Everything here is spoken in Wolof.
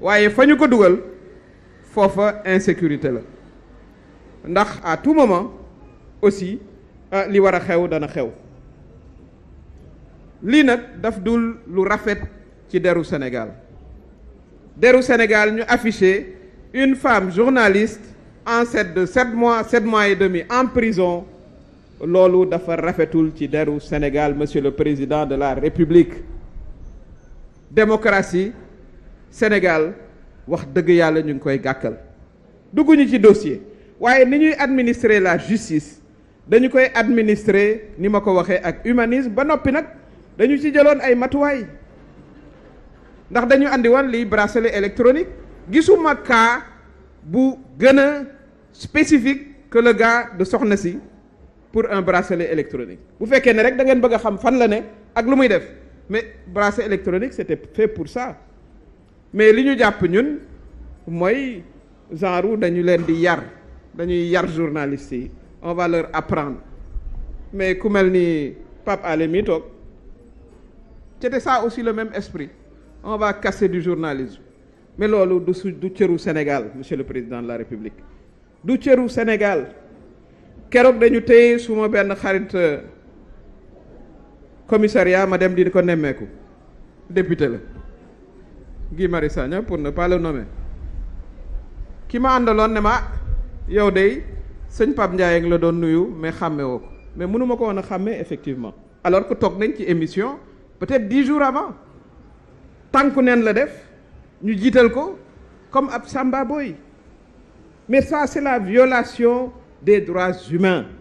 waaye fa ñu ko dugal foofa insécurité la ndax à tout moment aussi li war a xew dana xew lii nag daf dul lu rafet ci deru Sénégal deru Sénégal ñu affiché une femme journaliste enceinte de sept mois sept mois et demi en prison loolu dafa rafetul ci deru Sénégal monsieur le président de la République démocratie Sénégal wax dëgg yàlla ñu ngi koy gàkkal dugguñu ci dossier waaye ni ñuy administrer la justice dañu koy administrer ni ma ko waxee ak humanisme ba noppi nag dañu ci jëloon ay matuwaay ndax dañu andi woon lii bracelet électronique gisuma cas bu gën a spécifique que le gars de soxna si pour un bracelet électronique bu fekkee ne rek da ngeen bëgg a xam fan la ne ak lu muy def mais bracelet électronique c'était fait pour ça mais li ñu jàpp ñun mooy genre dañu leen di yar dañuy yar journalistes yi on va leur apprendre mais ku mel ni Pape Alé mi toog c'était ça aussi le même esprit on va casser du journalisme mais loolu du su du cëru Sénégal monsieur le président de la République du cëru Sénégal keroog dañu téye suma benn xarit commissariat ma dem di ko nemmeeku député la Guy Marius Sagna pour ne pas le nommer ki ma àndaloon ne ma yow de sëñ Pape Ndiaye la doon nuyu mais xàmme woo ko mais mënu ma ko woon a xàmme effectivement alors que toog nañ ci émission peut-être dix jours avant tànku neen la def ñu jiital ko comme ab samba boy mais ça c'est la violation des droits humains